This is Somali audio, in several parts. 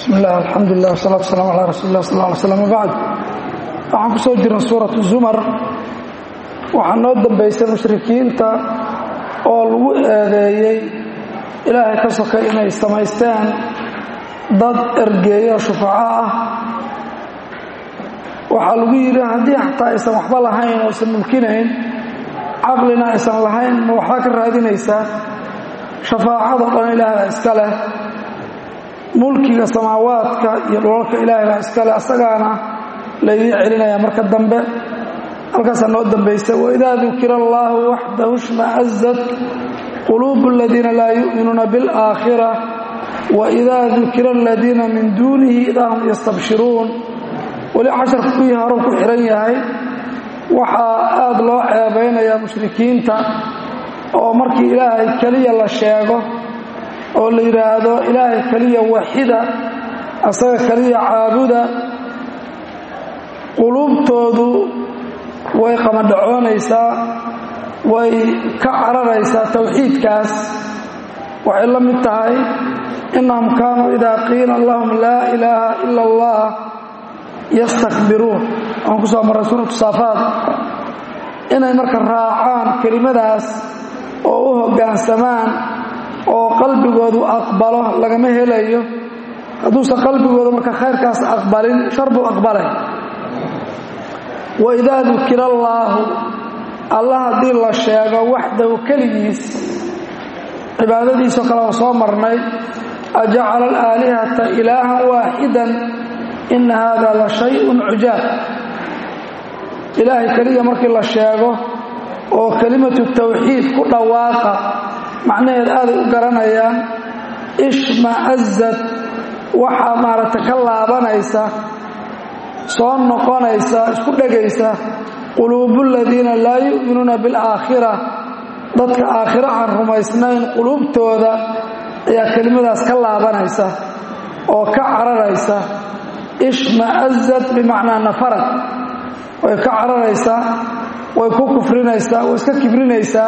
bismi illah alxamdulilah wasalatu waslaam calaa rasuuli lah sal lla alay slam wabacd waxaan ku soo jirnay suuratu zumar waxaa noo dambaysay mushrikiinta oo lagu eedeeyey ilaahay ka sokay inay samaysteen dad ergeeyo shufaco ah waxaa lagu yidhi haddii xataa aysan waxba lahayn oo aysan mulkinayn caqlina aysan lahayn ma waxbaa ka raadinaysaa shafaacado dhan ilaah baa iska leh mulkiga samaawaadka iyo dholalka ilaahay baa iska leh asagaana laydiin celinaya marka dambe halkaasaa noo dambaysa waidaa dukira allaahu waxdahu shma'azat quluubu aladiina laa yu'minuuna biاlaakhira waidaa dukira aladiina min duunihi idaa hum yastabshiruun weli casharka kuwii hore ku xihan yahay waxaa aad loo ceebaynayaa mushrikiinta oo markii ilaahay keliya la sheego oo la yidhaahdo ilaahay keliya waxida asaga keliya caabuda quluubtoodu way qamadhacoonaysaa way ka cararaysaa towxiidkaas waxay la mid tahay innahum kaanuu idaa qiila lahum laa ilaaha ila allah yastakbiruun waan ku soo marray suuratu saafaad inay marka raacaan kelimadaas oo u hoggaansamaan oo qalbigoodu aqbalo lagama helayo hadduusan qalbigooda marka khayrkaas aqbalin shar buu aqbalay waidaa dukira allaahu allah haddii la sheego waxdahu keligiis cibaadadiisoo kale oo soo marnay ajacala alaalihata ilaahan waaxidan ina haada la shayun cujaab ilaahay keliya markii la sheego oo kelimatu tawxiid ku dhawaaqa macnaheed aaday u garanayaan ishma'azad waxaa maaragtay ka laabanaysa soo noqonaysa isku dhegaysa quluubu ladiina laa yu'minuuna bilaakhira dadka aakhiro aan rumaysnayn quluubtooda ayaa kelimadaas ka laabanaysa oo ka cararaysa ishma'azad bimacnaa nafarad way ka cararaysaa way ku kufrinaysaa way iska kibrinaysaa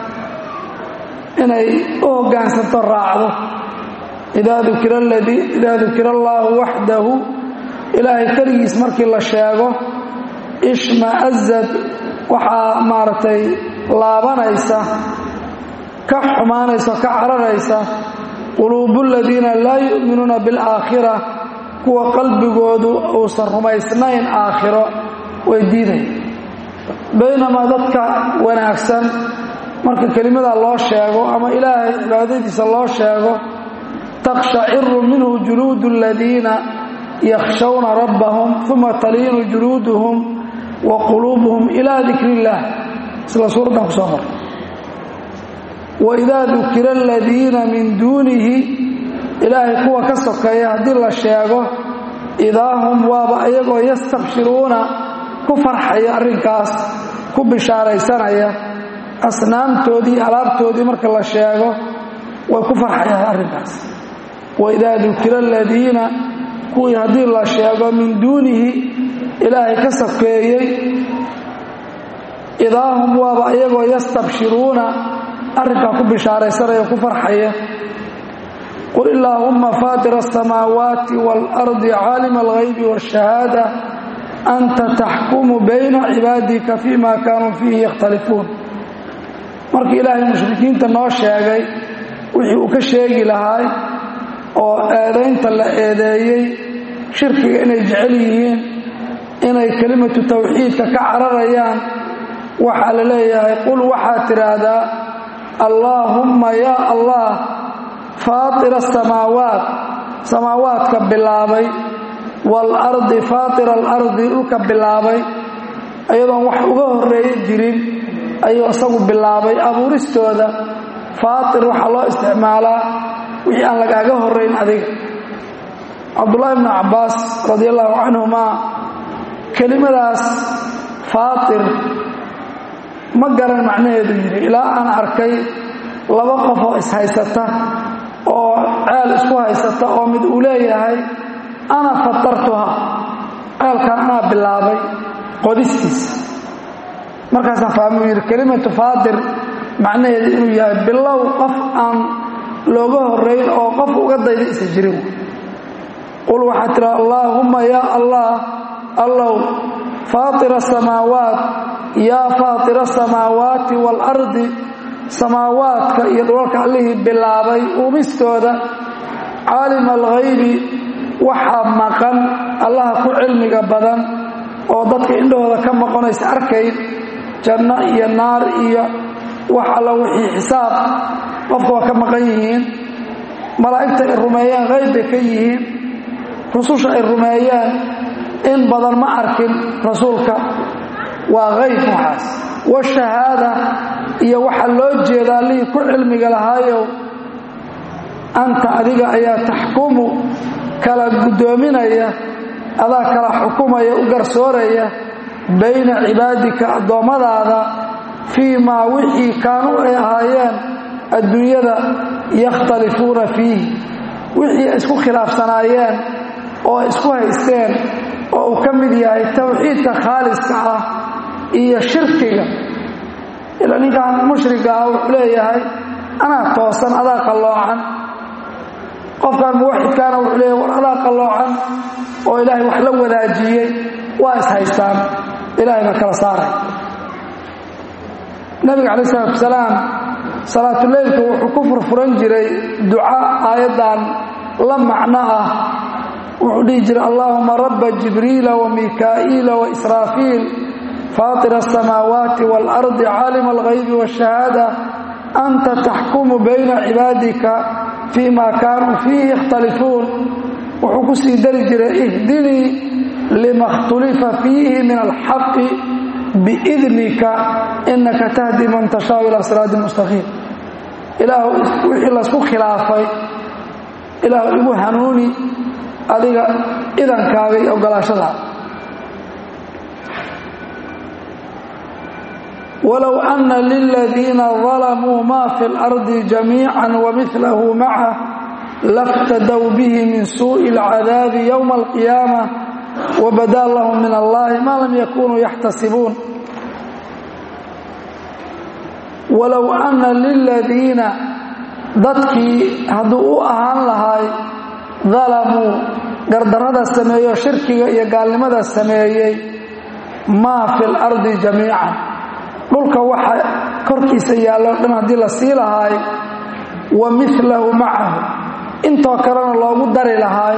inay u hoggaansanto raacdo idaa dukira allaahu waxdahu ilaahay keligiis markii la sheego ishma'azad waxaa maaragtay laabanaysa ka xumaanaysa ka cararaysa quluubu ladiina laa yu'minuuna bilaakhira kuwa qalbigoodu uusan rumaysnayn aakhiro way diiday baynamaa dadka wanaagsan marka kelimada loo sheego ama ilaahay cibaadadiisa loo sheego takshaciru minhu juluudu aladiina yakhshawna rabbahum uma taliinu juluuduhum wa quluubuhum ilaa dikri illaah isla suuraddan ku soo mar waidaa dukira aladiina min duunihi ilaahay kuwa ka sokeeya haddii la sheego idaa hum waaba iyagoo yastabshiruuna ku farxaya arrinkaas ku bishaaraysanaya asnaamtoodii alaabtoodii marka la sheego way ku farxayaan arrinkaas waidaa dukira aladiina kuwii haddii la sheego min duunihi ilaahay ka sokeeyey idaa hum waaba iyagoo yastabshiruuna arrinkaa ku bishaaraysanaya ku farxaya qul illaahumma faatira asamaawaati waalardi caalima alghaybi waashahaada anta taxkumu bayna cibaadika fii ma kaanuu fiihi yakhtalifuun markii ilaahay mushrikiinta noo sheegay wixii uu ka sheegi lahaay oo eedaynta la eedeeyey shirkiga inay jecel yihiin inay kelimatu tawxiidka ka cararayaan waxaa la leeyahay qul waxaad tidhaahdaa allaahumma yaa allah faatira asamaawaat samaawaadka bilaabay waalardi faatira alardi dhulka bilaabay ayadoon wax uga horreeya jirin ayuu isagu bilaabay abuuristooda faatir waxaa loo isticmaalaa wixii aan lagaaga horrayn adiga cabdullaahi bnu cabbaas radi allahu canhumaa kelimadaas faatir ma garan macnaheedu yidhi ilaa aan arkay laba qof oo ishaysata oo ceel isku haysata oo mid uu leeyahay ana fatartuha ceelkan anaa bilaabay qodistiisa markaasaan fahmuu yidhi kelimatu faatir macnaheedu inuu yahay bilow qof aan looga horayn oo qof uga dayda isa jirin qul waxaa tira allaahumma yaa allah allow faatira asamaawaat yaa faatira asamaawaati waalardi samaawaadka iyo dhulalka allihii bilaabay uumistooda caalima alghaybi waxaa maqan allaha ku cilmiga badan oo dadka indhahooda ka maqonaysa arkayn janno iyo naar iyo wax alla wixii xisaab qofka waa ka maqan yihiin malaa'igta ay rumeeyeen hayb bay ka yihiin rususha ay rumeeyeen in badan ma arkin rasuulka waa hayb waxaas washahaada iyo waxaa loo jeedaa allihii ku cilmiga lahaayow anta adiga ayaa taxkumu kala guddoominaya adaa kala xukumaya u garsooraya bayna cibaadika addoommadaada fii maa wixii kaanuu ay ahaayeen adduunyada yakhtalifuuna fiih wixii ay isku khilaafsanaayeen oo ay isku haysteen oo uu ka mid yahay tawxiidka khaaliska ah iyo shirkiga ilaa ninkan mushriga ah wuxuu leeyahay anaa toosan adaa qalloocan qofkan muwaxidkaana wuxuu leeyahay war adaa qalloocan oo ilaahay wax la wadaajiyey waa is haystaan ilaahay baa kala saaray nabiga calayi salatu wasalaam salaatuleylka wuxuu ku furfuran jiray duca aayaddan la macno ah wuxuu dhihi jiray allaahuma rabba jibriila wa mikaa'iila wa israafiil faatir asamaawaati waalardi caalima alghaybi waashahaada anta taxkumu bayna cibaadika fii ma kaanuu fiihi yakhtalifuun wuxuu ku sii dari jiray ihdinii lima khtulifa fiihi min alxaqi biidnika inaka tahdi man tashaau ilaa siraadi mustaqiim ilaahu wixii laysku khilaafay ilaahu igu hanuuni adiga idankaaga iyo ogolaashadaada walow ana liladiina dalamuu ma fi اlardi jamiica wamilahu macah laftadow bihi min suuءi اlcadaabi ywma alqiyaamة wabada lahum min allahi ma lam yakunuu yaxtasibuun walow ana liladiina dadkii hadduu u ahaan lahay dalamuu gardarrada sameeyo shirkiga iyo gaalnimada sameeyey maa fi اlardi jamiican dhulka waxa korkiisa yaallo dhan haddii la sii lahaay wa milahu macahu intoo kalena loogu dari lahaay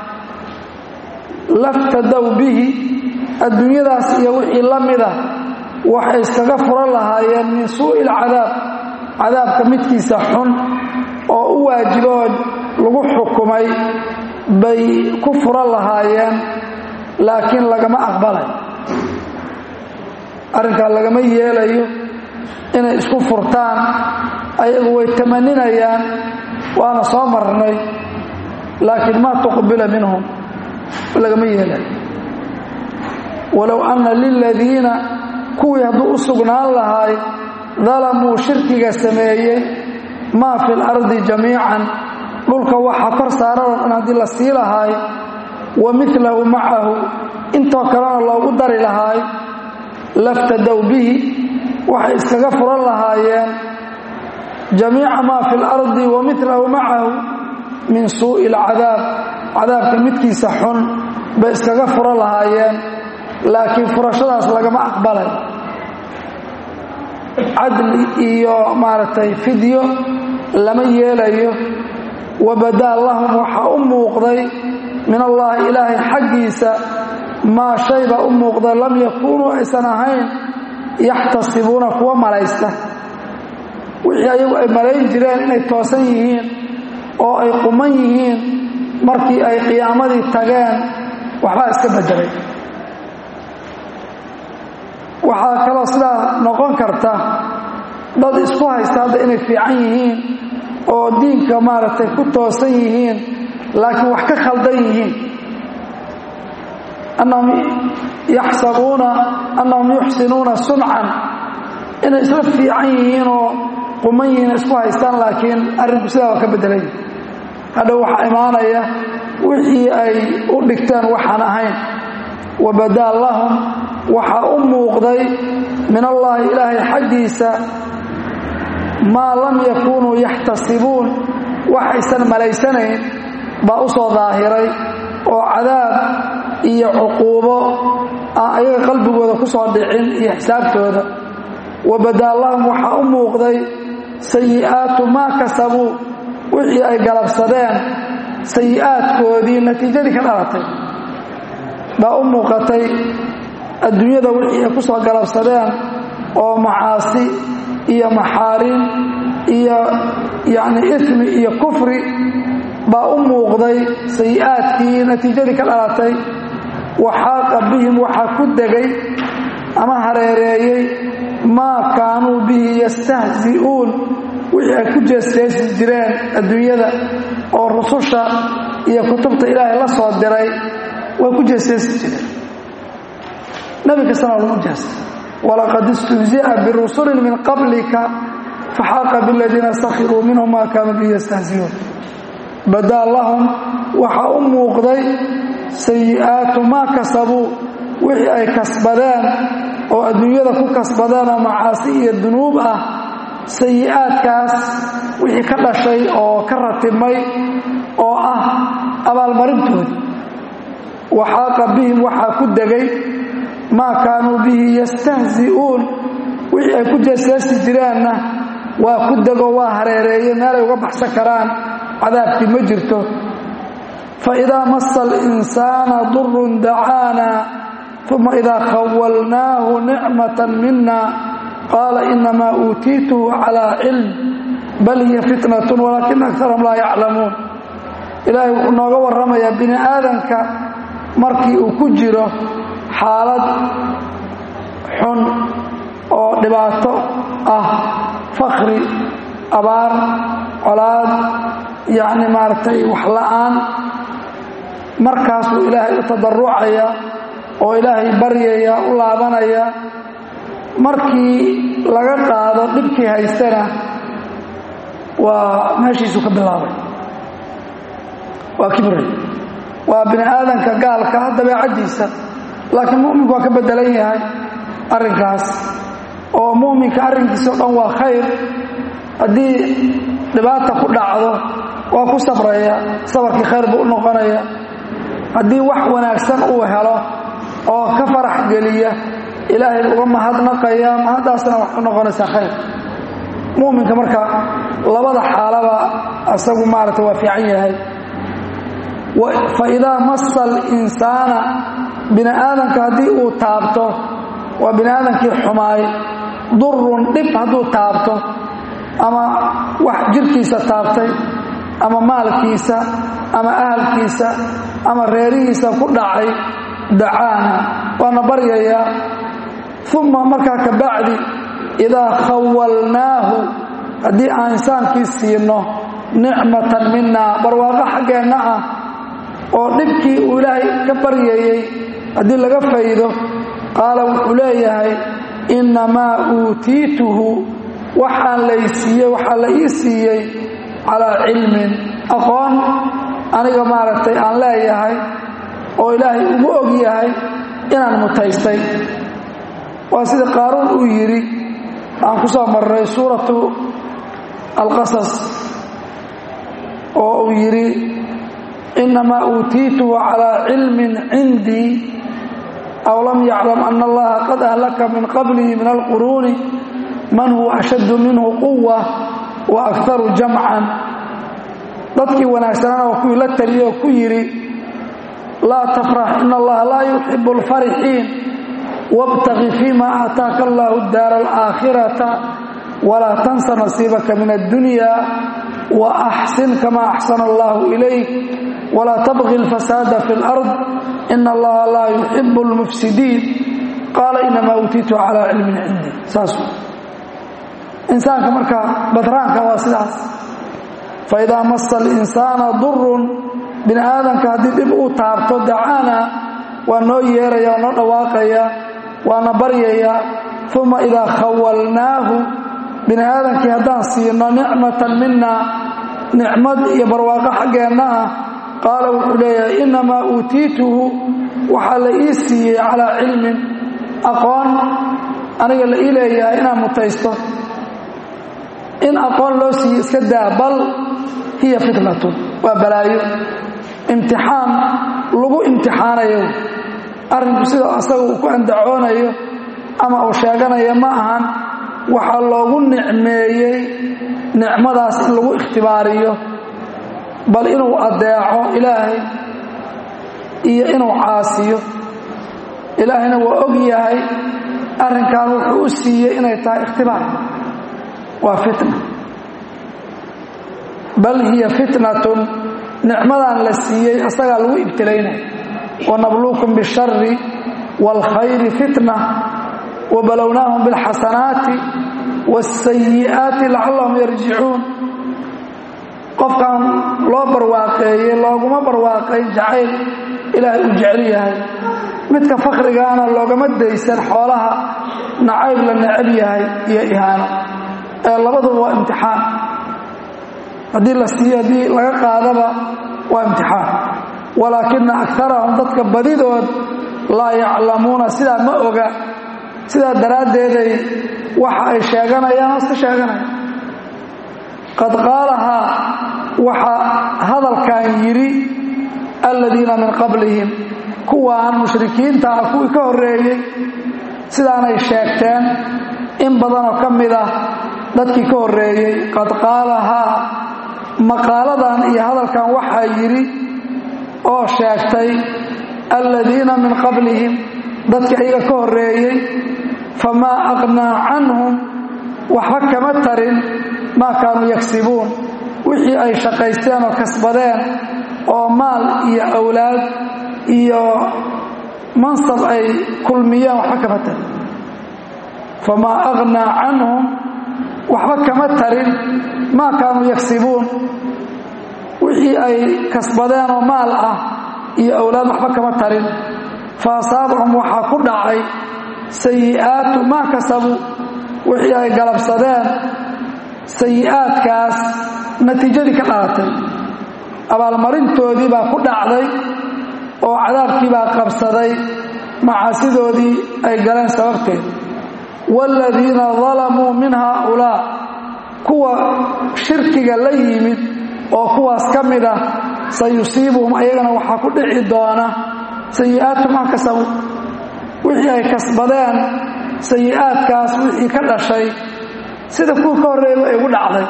laftadow bihi adduunyadaas iyo wixii la mida waxay iskaga furan lahaayeen min suu'i alcadaab cadaabka midkiisa xun oo u waajiboo lagu xukumay bay ku furan lahaayeen laakiin lagama aqbalay arrinkaa lagama yeelayo inay isku furtaan ayagu way tamaninayaan waana soo marnay laakiin maa tuqbila minhum lagama yeelayo walow anna liladiina kuwii hadduu u sugnaan lahay dalamuu shirkiga sameeyey maa fi lardi jamiican dhulka waxa kor saarado dhan haddii la sii lahaay wa milahu macahu intoo kalena loogu dari lahaay laftadow bihi waxay iskaga furan lahaayeen jamiica maa fi lardi wa milahu macahu min suu'i alcadaab cadaabka midkiisa xun bay iskaga furan lahaayeen laakiin furashadaas lagama aqbalay cadli iyo maaragtay fidyo lama yeelayo wabadaa lahum waxaa u muuqday min allaahi ilaahay xaggiisa maa shayba u muuqda lam yakuunuu aysan ahayn yaxtasibuuna kuwa malaysta wixii ayagu ay malayn jireen inay toosan yihiin oo ay quman yihiin markii ay qiyaamadii tageen waxbaa iska beddelay waxaa kaloo sidaa noqon karta dad isku haysta hadda inay fiican yihiin oo diinka maaragtay ku toosan yihiin laakiin wax ka khaldan yihiin annahum yaxsabuuna annahum yuxsinuuna suncan inay isla fiican yihiin oo quman yihiin isku haystaan laakiin arrinku sidaa waa ka beddelay hadhow waxaa imaanaya wixii ay u dhigteen waxaan ahayn wabadaa lahum waxaa u muuqday min allaahi ilaahay xaggiisa maa lam yakuunuu yaxtasibuun waxaysan malaysanayn baa u soo daahiray oo cadaab iyo cuquubo aan ayaga qalbigooda ku soo dhicin iyo xisaabtooda wabadaa lahum waxaa u muuqday sayi'aatu maa kasabuu wixii ay galabsadeen sayi'aadkoodii natiijadii ka dhalatay baa u muuqatay adduunyada wixii ay ku soo galabsadeen oo macaasi iyo maxaarin iyo yacni ismi iyo kufri baa u muuqday sayi'aadkii natiijadii ka dhalatay waxaaqa bihim waxaa ku degay ama hareereeyey maa kaanuu bihi yastahzi'uun wixii ay ku jeesjeesi jireen adduunyada oo rususha iyo kutubta ilaahay la soo diray way ku jeesjeesi jireen nebi kastana lagu jeestay walaqad istuhzi'a birusulin min qablika faxaaqa biladiina sakhiruu minhum maa kaanuu bihi yastahzi'uun badaa lahum waxaa u muuqday sayi'aatu maa kasabuu wixii ay kasbadeen oo adduunyada ku kasbadeen oo macaasi iyo dunuub ah sayi'aadkaas wixii ka dhashay oo ka ratibmay oo ah abaalmarintoodii waxaaqa bihim waxaa ku degay maa kaanuu bihi yastahzi'uun wixii ay ku jeesjeesi jireenna waa ku dego waa hareereeye meelay uga baxsan karaan cadaabkii ma jirto faidaa masa alinsaana durun dacaana uma idaa khawalnaahu nicmatan mina qaala inamaa uutiituhu calaa cilm bal hiya fitnatun walaakina akarahum laa yaclamuun ilaahay wuxuu nooga warramayaa bini aadanka markii uu ku jiro xaalad xun oo dhibaato ah fakri abaar colaad yacni maaragtay wax la'aan markaasuu ilaahay u tadarucaya oo ilaahay baryaya u laabanaya markii laga qaado dhibkii haystana waa meeshiisuu ka bilaabay waa kibray waa bini aadanka gaalka dabeecaddiisa laakiin mu'minku waa ka beddelan yahay arrinkaas oo mu'minka arrinkiisa o dhan waa khayr haddii dhibaata ku dhacdo waa ku sabraya sabarkii khayr buu u noqonaya haddii wax wanaagsan uu helo oo ka farax geliya ilaahay uga mahadnaqaya mahaddaasna wax u noqonaysaa khayr mu'minka marka labada xaalaba asagu maaragta waa fiican yahay fa idaa masa alinsaana bini aadamka haddii uu taabto waa bini aadamkii xumaay durun dhib hadduu taabto ama wax jirkiisa taabtay ama maalkiisa ama ahalkiisa ama reerihiisa ku dhacay dacaana waana baryayaa uma markaa ka bacdi idaa khawalnaahu haddii aan insaankii siino nicmatan minaa barwaaqo xaggeenna ah oo dhibkii uu ilaahay ka baryayey haddii laga faydo qaala wuxuu leeyahay innamaa uutiituhu waxaan laysiiyey waxaa la ii siiyey calaa cilmin aqoon aniga maaragtay aan leeyahay oo ilaahay ugu og yahay inaan mutaystay waa sida qaaruun uu yidhi aan ku soo marray suuratu alqasas oo uu yidhi innamaa uutiituhu calaa cilmin cindii aw lam yaclam ana allaha qad ahlaka min qablihi min alquruuni man huwa ashaddu minhu quwa wa akharu jamcan dadkii wanaagsanaana waa kuwii la taliyey oo ku yidhi laa tafrax ina allaha laa yuxibu alfarixiin wاbtagi fima aataaka allahu daara alaakhirata walaa tansa nasiibaka min addunya waaxsin kama axsana allahu ilayk walaa tabqi alfasaada fi اlard ina allaha laa yuxibu اlmufsidiin qaala inamaa uutiitu calaa cilmin cindi saas insaanka marka badraanka waa sidaas faidaa masa alinsaana durun bini aadamka haddii dhib uu taabto dacaana waa noo yeeraya waa noo dhawaaqaya waana baryaya uma idaa khawalnaahu bini aadamkii haddaan siino nicmatan mina nicmad iyo barwaaqo xaggeenna ah qaala wuxuu leeyahay innamaa uutiituhu waxaa la ii siiyey calaa cilmin aqoon aniga la ii leeyahay inaan mutaysto in aqoon loo siiye iska daa bal hiya fitnatun waa balaayo imtixaan lagu imtixaanayo arrinku sida asaga uu ku andacoonayo ama uu sheeganayo ma ahan waxaa loogu nicmeeyey nicmadaas in lagu ikhtibaariyo bal inuu addeeco ilaahay iyo inuu caasiyo ilaahayna waa og yahay arrinkan wuxuu u siiyey inay tahay ikhtibaar waa fitna bal hiya fitnatun nicmadan la siiyey asagaa lagu ibtilaynaya wanabluukum bishari wاlkhayri fitna wbalownaahum biاlxasanaati wاsayi'aati lacallahum yarjicuun qofkan loo barwaaqeeyey looguma barwaaqayn jacayl ilaahay uu jecel yahay midka fakrigaana loogama daysan xoolaha nacayb la necab yahay iyo ihaano ee labaduba waa imtixaan haddii la siiyo haddii laga qaadaba waa imtixaan walaakina akarahum dadka badidood laa yaclamuuna sidaa ma oga sidaa daraaddeeday waxa ay sheeganayaan oo iska sheeganaya qad qaalahaa waxaa hadalkan yidhi aladiina min qablihim kuwaan mushrikiinta ah kuwii ka horreeyey sidaanay sheegteen in badanoo ka mid ah dadkii ka horreeyey qad qaalahaa maqaaladan iyo hadalkan waxaa yidhi oo sheegtay aladiina min qablihim dadkii ayaga ka horreeyey famaa aqnaa canhum waxba kama tarin maa kaanuu yagsibuun wixii ay shaqaysteen oo kasbadeen oo maal iyo awlaad iyo mansab ay kulmiyeen waxba kama tarin famaa aqnaa canhum waxba kama tarin maa kaanuu yagsibuun wixii ay kasbadeen oo maal ah iyo awlaad waxba kama tarin fa asaabahum waxaa ku dhacay sayi'aatu maa kasabuu wixii ay galabsadeen sayi'aadkaas natiijadii ka dhalatay abaalmarintoodii baa ku dhacday oo cadaabkii baa qabsaday macaasidoodii ay galeen sababteed waaladiina dalamuu min haaulaa kuwa shirkiga la yimid oo kuwaas ka mid ah sayusiibuhum ayagana waxaa ku dhici doona sayi'aatu maa kasabuu wixii ay kasbadeen sayi'aadkaas wixii ka dhashay sida kuwa ka horreeyaba ay ugu dhacday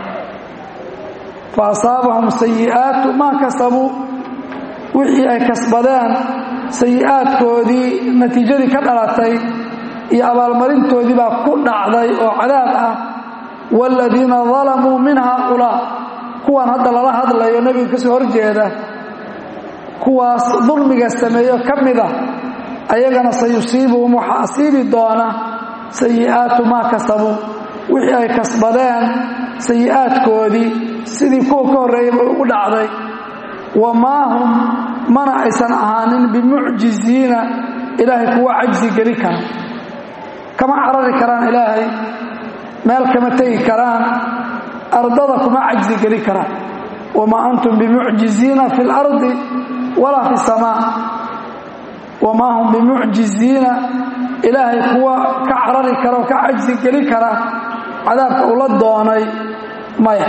fa asaabahum sayi'aatu maa kasabuu wixii ay kasbadeen sayi'aadkoodii natiijadii ka dhalatay iyo abaalmarintoodii baa ku dhacday oo cadaab ah waaladiina dalamuu min haaulaa kuwan hadda lala hadlayo nebiga ka soo horjeeda kuwaas dulmiga sameeyo ka mid ah ayagana sayusiibuhum waxaa asiibi doona sayi'aatu maa kasabuu wixii ay kasbadeen sayi'aadkoodii sidii kuwa ka horreeyaba ugu dhacday wamaa hum mana aysan ahaanin bimucjiziina ilaahay kuwa cajsi geli kara kama carari karaan ilaahay meel kama tegi karaan ardada kuma cajsi geli karaan wamaa antum bimucjiziina fi اlardi walaa fi اsamaa wamaa hum bimucjiziina ilaahay kuwa ka carari kara oo ka cajsi geli kara cadaabka ula doonay maya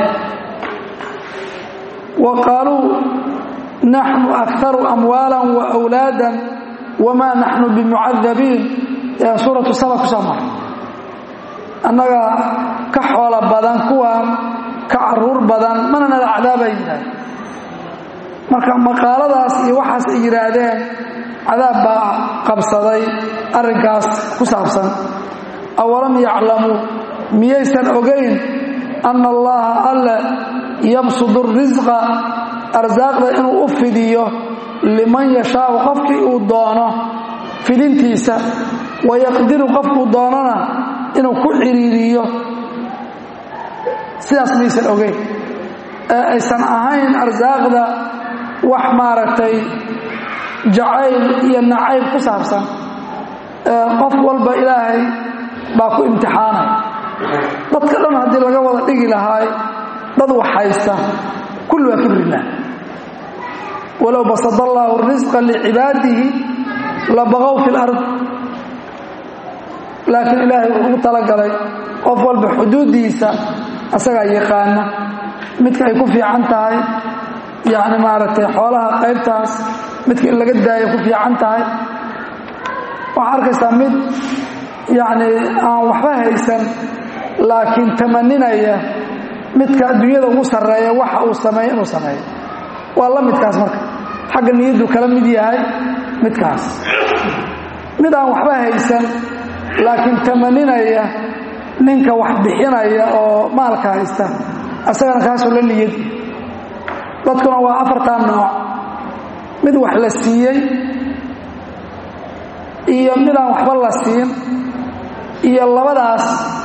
wa qaaluu naxnu akaru amwaala waawlaada wamaa naxnu bimucadabiin ee suuratu saba ku soo maray annaga ka xoolo badan kuwaan ka caruur badan mana nala cadaabay yidhaaheen marka maqaaladaas iyo waxaas ay yidhaahdeen cadaab baa qabsaday arrinkaas ku saabsan awalam yaclamuu miyaysan ogayn anna allaha alle yabsudu risqa arsaaqda inuu u fidiyo liman yashaau qofkii uu doono fidintiisa wayaqdiru qofkuu doonana inuu ku ciriiriyo sidaas maysan ogeyn ee aysan ahayn arsaaqda wax maaragtay jacayl iyo nacayb ku saabsan ee qof walba ilaahay baa ku imtixaanay dadka dhan haddii laga wada dhigi lahaay dad wax haysta kulli waa kibrilah walow basada allaahu risqa licibaadihi labaqow fi lard laakiin ilaahay wuxuu ugu talagalay qof walba xuduuddiisa asagaa yaqaana midka ay ku fiican tahay yacni maaragtay xoolaha qaybtaas midka in laga daayo ku fiican tahay waxaa arkaysaa mid yacni aan waxba haysan laakiin tamaninaya midka adduunyada ugu sarreeya waxa uu sameeyo inuu sameeyo waa la midkaas marka xagga niyaddu kala mid yahay midkaas mid aan waxba haysan laakiin tamaninaya ninka wax bixinaya oo maalka haysta asagana kaasoo la niyadi dadkuna waa afartan nooc mid wax la siiyey iyo mid aan waxba la siin iyo labadaas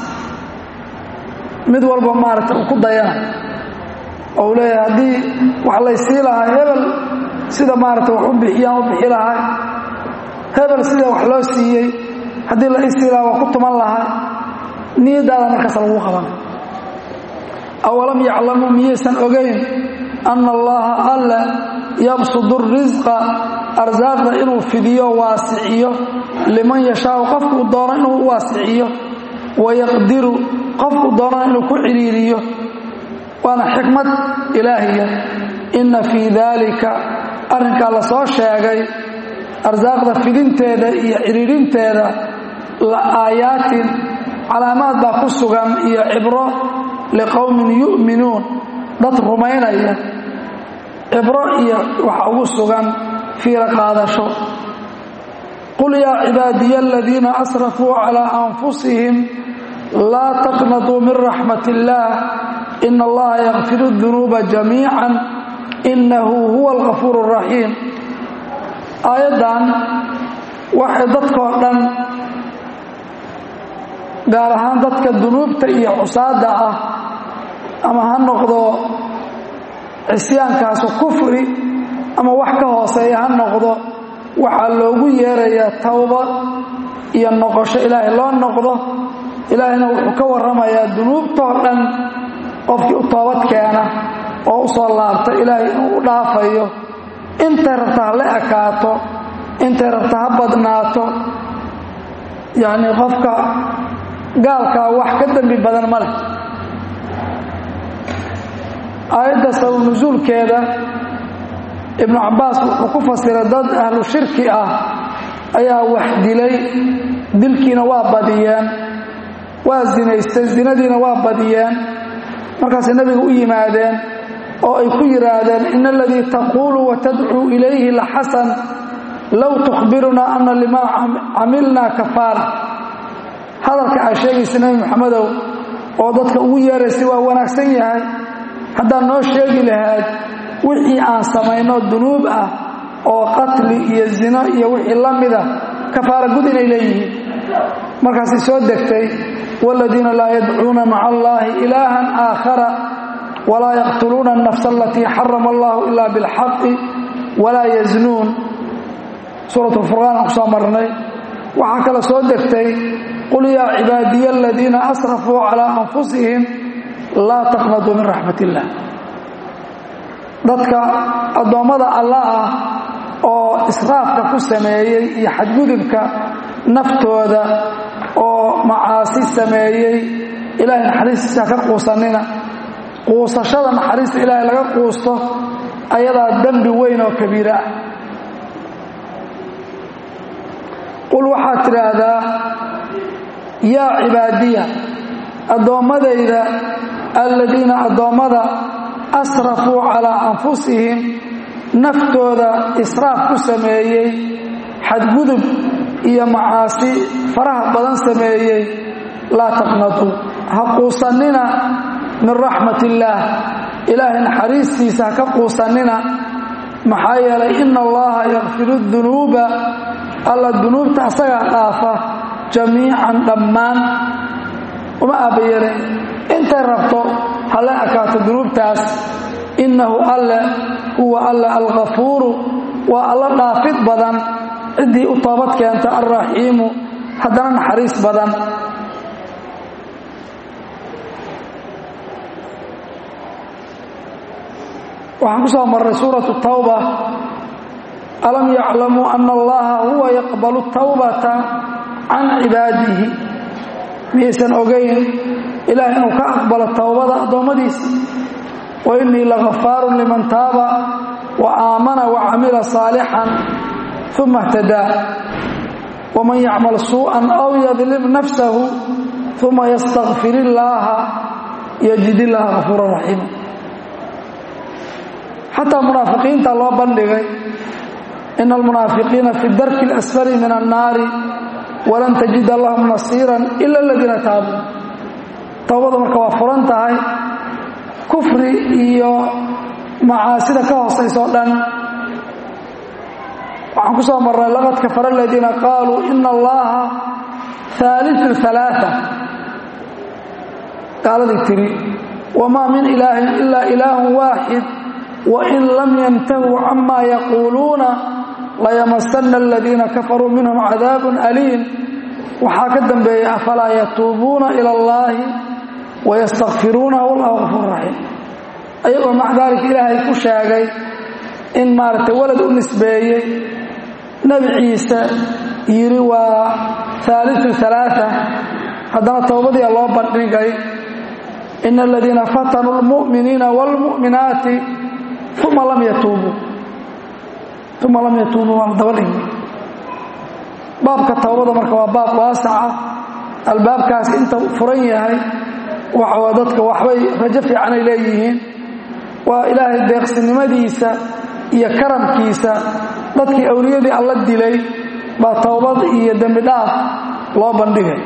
mid walba maaragta uu ku dayana oo uu leeyahay haddii wax laysii lahaa hebel sida maaragta wax u bixiyaan u bixi lahay hebel sida wax loo siiyey haddii la isii lahaa waa ku tuman lahaa niyaddaada markaas lagu qaban awalam yaclamuu miyaysan ogayn anna allaha alla yabsudu risqa arsaaqda inuu fidiyo waasiciyo liman yashaau qofkuu doono inuu u waasiciyo wayaqdiru qofkuu doonana inuu ku cidhiiriyo waana xikmad ilaahiya inna fii daalika arrinkaa la soo sheegay arsaaqda fidinteeda iyo cidhiirinteeda la aayaatin calaamaad baa ku sugan iyo cibro liqowmin yu'minuun dad rumaynaya cibro iyo waxa ugu sugan fiira qaadasho qul yaa cibaadiya aladiina asrafuu calaa anfusihim laa taqnatuu min raxmat illaah ina allaha yakfiru dunuuba jamiican innahu huwa algafuur araxiim aayaddan waxay dadkoo dhan gaar ahaan dadka dunuubta iyo cusaadda ah ama ha noqdo cisyaankaasu kufri ama wax ka hooseeya ha noqdo waxaa loogu yeerayaa towbad iyo noqosho ilaahay loo noqdo ilaahayna wuxuu ka warramayaa dunuubtoo dhan qofkii u toobad keena oo u soo laabta ilaahay inuu u dhaafayo intay rabta ha la ekaato intay rabta ha badnaato yacnii qofka gaalkaa wax ka dembi badan ma leh aayadda sabab nusuulkeeda ibnu cabbaas wuxuu ku fasiray dad ahlu shirki ah ayaa wax dilay dilkiina waa badiyeen waa zinaystay zinadiina waa badiyeen markaasay nebiga u yimaadeen oo ay ku yidhaahdeen ina aladii taquulu wa tadcuu ilayhi la xasan low tukhbirunaa ana limaa camilnaa kafaara hadalka aa sheegaysa nebi moxamedow oo dadka ugu yeeraysay waa wanaagsan yahay haddaad noo sheegi lahayd wixii aan samayno dunuub ah oo qatli iyo zino iyo wixii la mida kafaara gud inay leeyihiin markaasay soo degtay waaladiina laa yadcuuna maca allaahi ilaahan aakhara walaa yaqtuluuna alnafsa alatii xarama allahu ilaa bilxaqi walaa yaznuun suurat lfurqaan aan ku soo marnay waxaa kale soo degtay qul yaa cibaadiya aladiina asrafuu calaa anfusihim laa taqnaduu min raxmat illaah dadka addoommada alla ah oo israafka ku sameeyey iyo xadgudubka naftooda oo macaasi sameeyey ilaahay naxariistiisa ka quusanina quusashada naxariista ilaahay laga quusto ayadaa dembi weyn oo kabiira ah qul waxaad tidhaahdaa yaa cibaadiya addoommadayda aladiina addoommada asrafuu calaa anfusihim naftooda israaf ku sameeyey xadgudub iyo macaasi faraha badan sameeyey laa taqnaduu ha quusannina min raxmat illaah ilaahay naxariistiisa ha ka quusannina maxaa yeelay ina allaha yakfiru dunuuba alla dunuubta asagaa dhaafa jamiican dhammaan uma aabbayeelin intay rabto ha la ekaato dunuubtaas innahu alle huwa alle alghafuuru waa alla dhaafid badan ciddii u toobad keenta alraxiimu haddana naxariis badan waxaan ku soo marray suuratu tawba alam yaclamuu ana allaha huwa yaqbalu tawbata can cibaadihi miyaysan ogayn ilaah inuu ka aqbalo towbada addoommadiisa wa innii lagafaarun liman taaba wa aamana wa camila saalixan uma اhtadaa waman yacmal suuءan aw yadlim nafsahu uma ystakfir illaaha yajid illaaha gafuura raxiima xataa munaafiqiinta loo bandhigay ina almunaafiqiina fi darki اlasfali min annaari walan tajida lahum nasiira ila aladiina taabuu towbada marka waa furan tahay kufri iyo macaasida ka hoosayso o dhan waxaan ku soo marnay laqad kafara aladiina qaaluu ina allaha haaliu ثalaaثa gaaladii tiri wamaa min ilaahin ila ilaahu waaxid wain lam yantahuu cama yaquuluuna layamasana aladiina kafaruu minhum cadaab aliim waxaa ka dambeeya afalaa yatuubuuna ila اllahi wayastakfiruuna wallahu gafuur raxiim ayagoo maca daalika ilaahay ku sheegay in maaragtay walad u nisbeeyey nebi ciise yidhi waa haaliu ثalaaثa haddana towbadiia loo bandhigay ina aladiina fatanuu اlmu'miniina wاlmu'minaati uma lam yatuubuu uma lam yatuubuu waa la daba dhigi baabka towbada marka waa baab waasaca albaabkaas inta furan yahay waxaa dadka waxbay rajo fiicanay leeyihiin waa ilaahay deeqsinimadiisa iyo karamkiisa dadkii awliyadii alla dilay baa towbad iyo dembi dhaaf loo bandhigay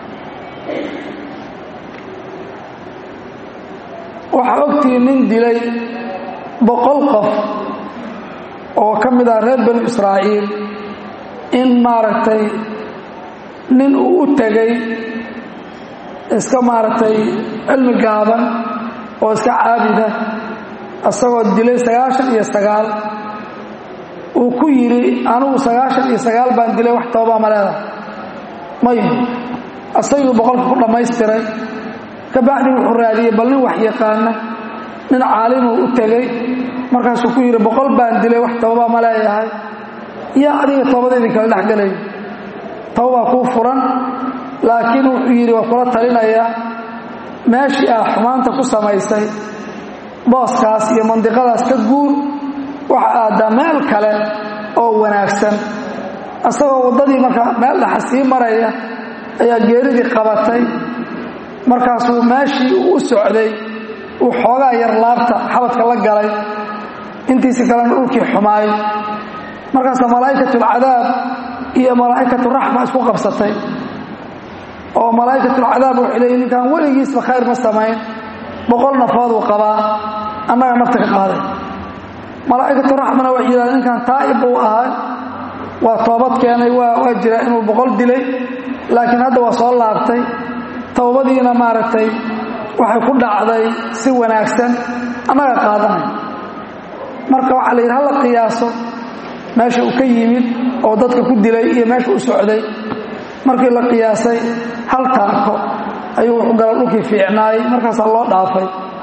waxaa ogtihiin nin dilay boqol qof oo ka mid ah reer banu israa'iil in maaragtay nin uu u tegay iska maaragtay cilmi gaaban oo iska caabida isagoo dilay sagaashan iyo sagaal uu ku yidhi anugu sagaashan iyo sagaal baan dilay wax toobaa ma leedahay may isagii boqolka ku dhammaystiray ka bacdi wuxuu raadiyey bal nin wax yaqaana nin caalimuu u tegey markaasuu ku yidhi boqol baan dilay wax toobaa ma leeyahay yaa adiga toobada idinkala dhexgelay toobaa kuu furan laakiin wuxuu yidhi waa kula talinayaa meeshii ah xumaanta ku samaysay booskaas iyo mandiqadaas ka guur waxa aadaa meel kale oo wanaagsan isagoo waddadii marka meel dhaxa sii maraya ayaa geeridii qabatay markaasuu meeshii uu u socday uu xoogaa yar laabta xabadka la galay intiisi kalena dhulkii xumaay markaasaa malaa'ikatulcadaab iyo malaa'ikaturaxma isku qabsatay oo malaa'ikatulcadaab waxay leeyiin ninkaan weligiisba khayr ma samayn boqol nafooduu qabaa annaga nafta ka qaaday malaa'ikaturaxmana waxay yidhahdeen ninkaan taa'ib buu ahaa waa toobad keenay waa jiraa inuu boqol dilay laakiin hadda waa soo laabtay towbadiina maaragtay waxay ku dhacday si wanaagsan annaga qaadanay marka waxaa la yidhi hala qiyaaso meesha uu ka yimid oo dadka ku dilay iyo meesha u socday markii la qiyaasay hal taako ayuu wuxuu gala dhulkii fiicnaayey markaasaa loo dhaafay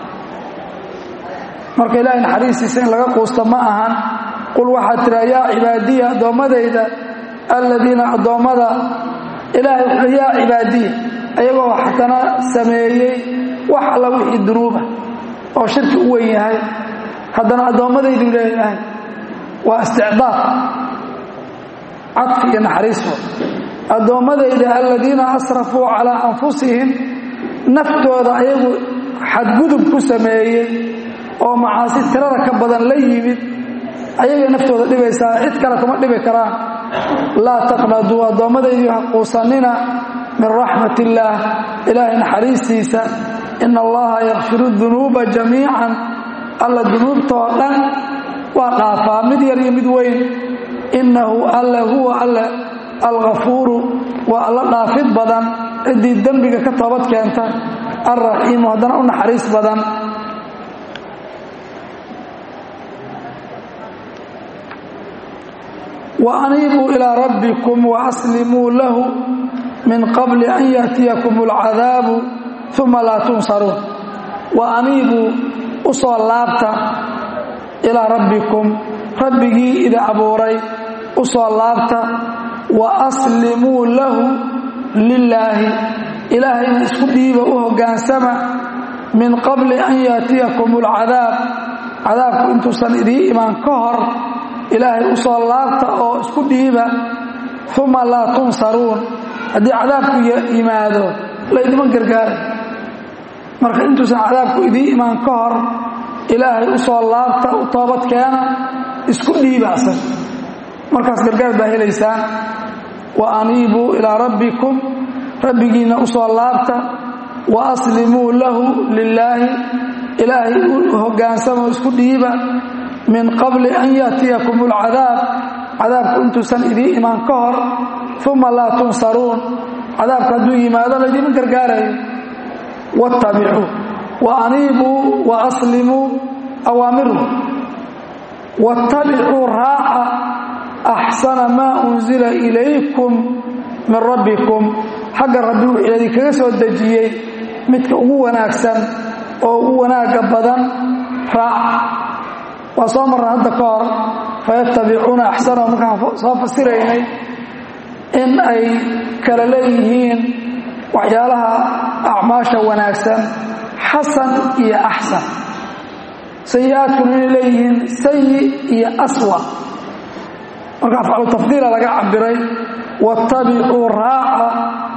marka ilaahay naxariistiisa in laga quusta ma ahan qul waxaad tiraa yaa cibaadiya addoommadayda alladiina addoommada ilaahay wuxuu yaa cibaadiya ayagoo xatana sameeyey wax alla wixii dunuuba oo shirki u weyn yahay haddana addoommadaydu leeyahay waa isticdaad cadfi iyo naxariisfo addoommadayda aladiina asrafuu calaa anfusihim naftooda ayagu xadgudub ku sameeyey oo macaasi tirada ka badan la yimid ayagay naftooda dhibaysaa cid kale kuma dhibi karaan laa taqnaduu addoommadaydu ha quusanina min raxmat illaah ilaahay naxariistiisa ina allaha yakfiru dunuuba jamiican alla dunuubtoo dhan waa dhaafaa mid yar iyo mid weyn innahu alle huwa alle alghafuuru waa alla dhaafid badan ciddii dembiga ka toobad keenta alraxiimu haddana u naxariis badan wa aniibuu ilaa rabbikum wa aslimuu lahu min qabli an yaatiyakum alcadaabu uma laa tunsaruun wa aniibuu u soo laabta ilaa rabbikum rabbigii idi abuuray u soo laabta wa aslimuu lahu lilaahi ilaahayna isku dhiiba u hoggaansama min qabli an yaatiyakum alcadaab cadaabku intuusan idii imaan ka hor ilaahay u soo laabta oo isku dhiiba uma laa tunsaruun haddii cadaabku yimaado laydima gargaaray marka intuusan cadaabku idii imaan ka hor ilaahay u soo laabta u toobad keena isku dhiibaasan markaas gargaar baa helaysaan wa aniibuu ilaa rabbikum rabbigiinna u soo laabta wa aslimuu lahu lilaahi ilaahay u hoggaansamoo isku dhiiba min qabli an yaatiyakum alcadaab cadaabku intuusan idii imaan ka hor uma laa tunsaruun cadaabku hadduu yimaado laydima gargaarayo waattabicuu wa aniibuu wa aslimuu awaamirhu waattabicuu raaca axsana maa unzila ilaykum min rabbikum xagga rabbi wuxuu idinkaga soo dejiyey midka ugu wanaagsan oo ugu wanaagga badan raaca waa soo marra hadda ka hor fayattabicuuna axsanahu markaan soo fasiraynay in ay kala leeyihiin waxyaalaha acmaasha wanaagsan xasan iyo axsan sayi-aadkuna inay leeyihiin sayi iyo aswa marka afcalu tafdiila laga cabiray waattabicuu raaca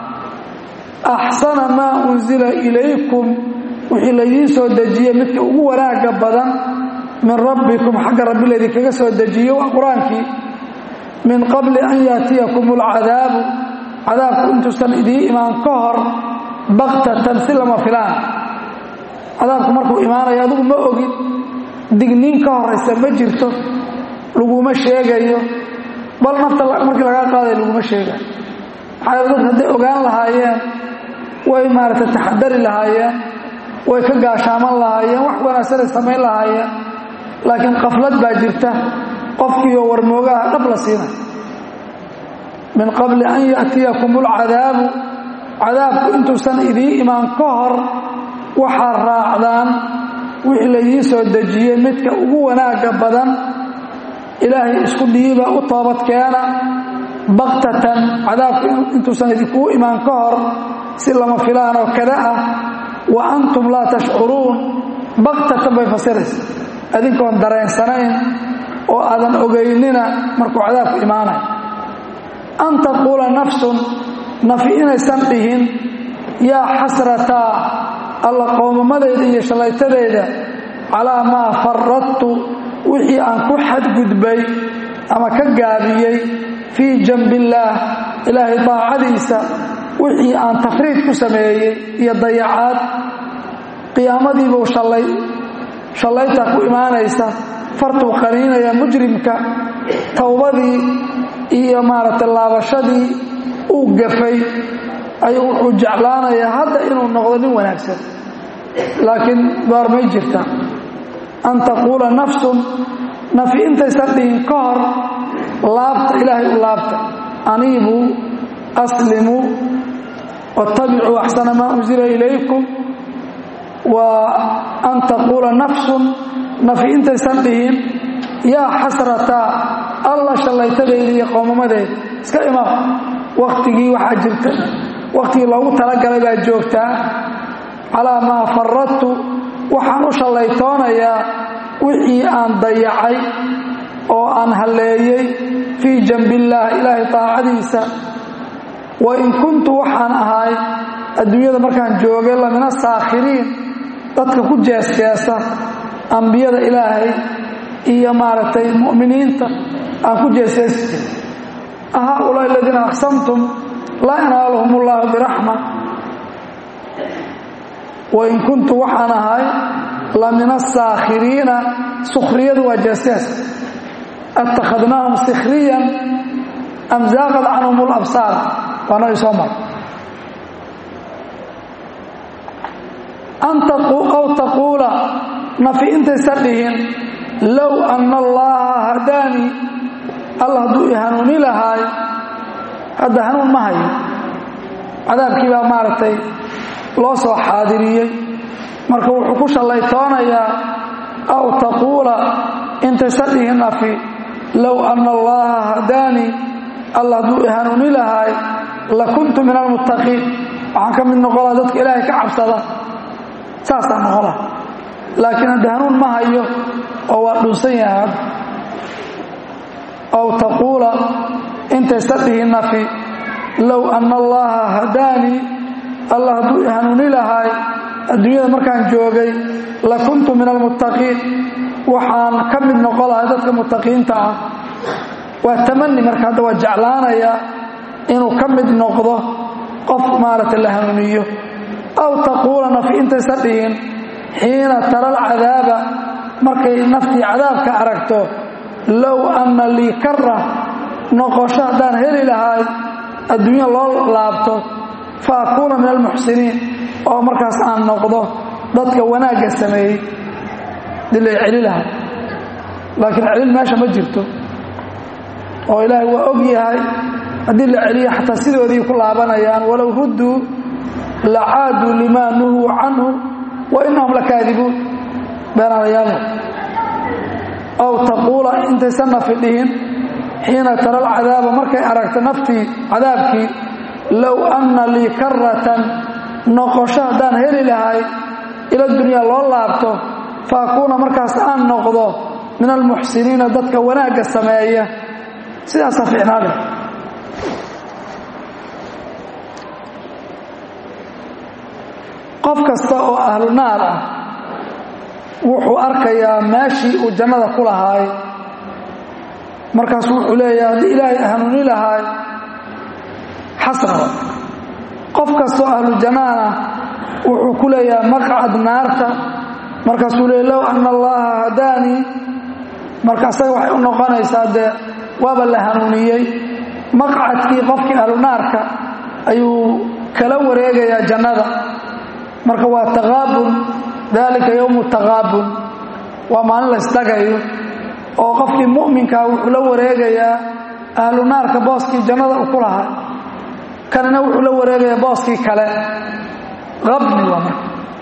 axsana maa unzila ilaykum wixii laydiin soo dejiyey midka ugu wanaagga badan min rabbikum xagga rabbi laydinkaga soo dejiye waa qur-aankii min qabli an yaatiyakum alcadaabu cadaabku intuusan idii imaan ka hor baktatan si lama filaan cadaabku markuu imaanayo adigu ma ogid digniin ka horaysa ma jirto laguma sheegayo bal nafta markii lagaa qaadaya laguma sheegayo maxaa dadka hadday ogaan lahaayeen way maaragtay taxadari lahaayeen way ka gaashaaman lahaayeen wax wanaagsanay samayn lahaayeen laakiin qaflad baa jirta qofkiioo warmoogaha dhab la siinay min qabli an yaatiyakum alcadaabu cadaabku intuusan idii imaan ka hor waxaad raacdaan wixii laydiin soo dejiyey midka ugu wanaagga badan ilaahay isku dhiiba u toobad keena baktatan cadaabku intuusan idinkugu imaan ka hor si lama filaan oo kada ah wa antum laa tashcuruun baktatan bay fasiraysa adinkoon dareensanayn oo aadan ogaynina markuu cadaabku imaanayo an taquula nafsun nafi inaysan dhihin yaa xasrataa alla qowmamadeyda iyo shallaytadeeda calaa maa faradtu wixii aan ku xadgudbay ama ka gaabiyey fii janbillaah ilaahay daacadiisa wixii aan tafriid ku sameeyey iyo dayacaad qiyaamadiibuu shallay shallayta ku imaanaysa fartuu qaniinaya mujrimka towbadii iyo maaragtay laabashadii uu gafay ayuu wuxuu jeclaanayaa hadda inuu noqdo nin wanaagsan laakiin goormay jirta an taquula nafsun nafi intaysan dhihin ka hor laabta ilaahay u laabta aniibuu aslimuu waattabicuu axsana maa unsila ilaykum wa an taquula nafsun nafi intaysan dhihin yaa xasrataa alla shallaytadeeda iyo qoomamadeeda iska imaam wakhtigii waxaa jirta wakhtigii loogu talagalay baa joogtaa calaa maa faradtu waxaan u shallaytoonayaa wixii aan dayacay oo aan halleeyey fii janbillaah ilaahay taacadiisa wa in kuntu waxaan ahay adduunyada markaan joogay lamina saakhiriin dadka ku jeesjeesa ambiyada ilaahay iyo maaragtay mu'miniinta aan ku jeesjeesi jiray ahaa-ulaa aladiina aqsamtum laa yanaaluhum ullahu biraxma wain kuntu waxaan ahay la min asaakhiriina sukhriyadu waa jeesjees attakhadnaahum sikhriyan am zaaqad canhum alabsaar waa nabi soo mar aw taquula nafi intaysan dhihin low anna allaha hadaanii alla hadduu i hanuuni lahaay hadda hanuun ma hayo cadaabkii baa maaragtay loo soo xaadiriyey marka wuxuu ku shallaytoonayaa aw taquula intaysan dhihin nafi low anna allaha hadaanii alla hadduu i hanuuni lahaay la kuntu min almuttaqiin waxaan ka mid noqolaa dadka ilaahay ka cabsada saasaan noqola laakiin hadda hanuun ma hayo oo waa dhunsan yahay hadda aw taquula intaysa dhihi nafi low anna allaha hadaanii allah hadduu i hanuuni lahaay adduunyada markaan joogay la kuntu min almuttaqiin waxaan ka mid noqon lahay dadka muttaqiinta ah waa tamani marka hadda waa jeclaanayaa inuu ka mid noqdo qof maaragtay la hanuuniyo aw taquula nafi intaysa dhihin xiina tara alcadaaba markay naftii cadaabka aragto low anna lii kara noqosho haddaan heli lahaay adduunya loo laabto fa akuuna min almuxsiniin oo markaas aan noqdo dadka wanaagga sameeyey dii lay celi lahay laakiin celin meesha ma jirto oo ilaahay waa og yahay haddii la celiyo xataa sidoodii ku laabanayaan walow rudduu la caaduu limaa nuhuu canhu wa inahum lakaadibuun beenaalayaal aw taquula intaysan nafi dhihin xiina tara alcadaaba markay aragto naftii cadaabkii low anna lii karatan noqosho haddaan heli lahay ila dunyaa loo laabto fa akuuna markaas aan noqdo min almuxsiniina dadka wanaagga sameeya sidaasa fiicnaale qof kasta oo ahlu naar ah wuxuu arkayaa meeshii uu jannada ku lahaay markaasu wuxuu leeyahay haddii ilaahay hanuuni lahaay xasraba qof kastoo ahlu jannaan ah wuxuu ku leeyahay maqcad naarta markaasuu leey low anna allaha hadaanii marka asaga waxay u noqonaysaa dee waaba la hanuuniyey maqcadkii qofkii ahlu naarka ayuu kala wareegayaa jannada marka waa taqaabun dalika yowmu taqaabun waa maalin laysdhagayo oo qofkii mu'minkaa wuxuu la wareegayaa ahlu naarka booskii jannada u ku lahaa kanina wuxuu la wareegayaa booskii kale qabni waa marka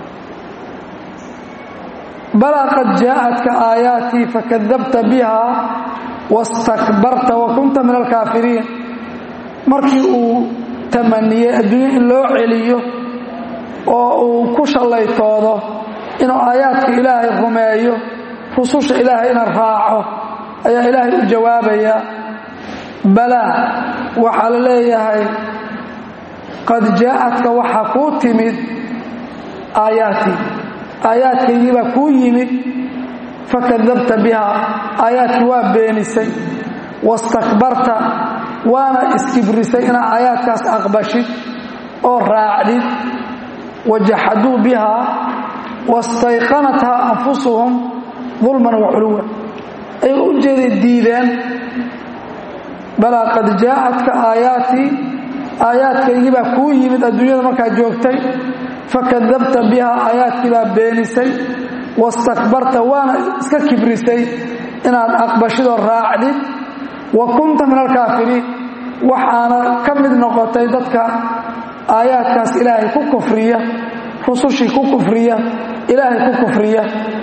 balaa qad jaa'atka aayaatii fakadabta biha wastakbarta wa kunta min alkaafiriin markii uu tamaniyey adduunye in loo celiyo oo uu ku shallaytoodo inuu aayaadka ilaahay rumeeyo rususha ilaahay ina raaco ayaa ilaahay u jawaabaya balaa waxaa la leeyahay qad jaa'adka waxaa kuu timid aayaatii aayaadkaygii baa kuu yimid fakadabta biha aayaadkii waa beenisay wastakbarta waana iskibrisay inaad aayaadkaas aqbashid oo raacdid wajaxaduu biha wastayqanathaa anfusuhum dulman wa culuwa ay u jeeday diideen balaa qad jaa'adka aayaatii aayaadkaygii baa kuu yimid adduunyada markaad joogtay fakadabta biha aayaadkii baa beenisay wastakbarta waana iska kibrisay inaad aqbashidoo raacdid wa kunta min alkaafiriin waxaana ka mid noqotay dadka aayaadkaas ilaahay ku kufriya rusushii ku kufriya ilaahay ku kufriya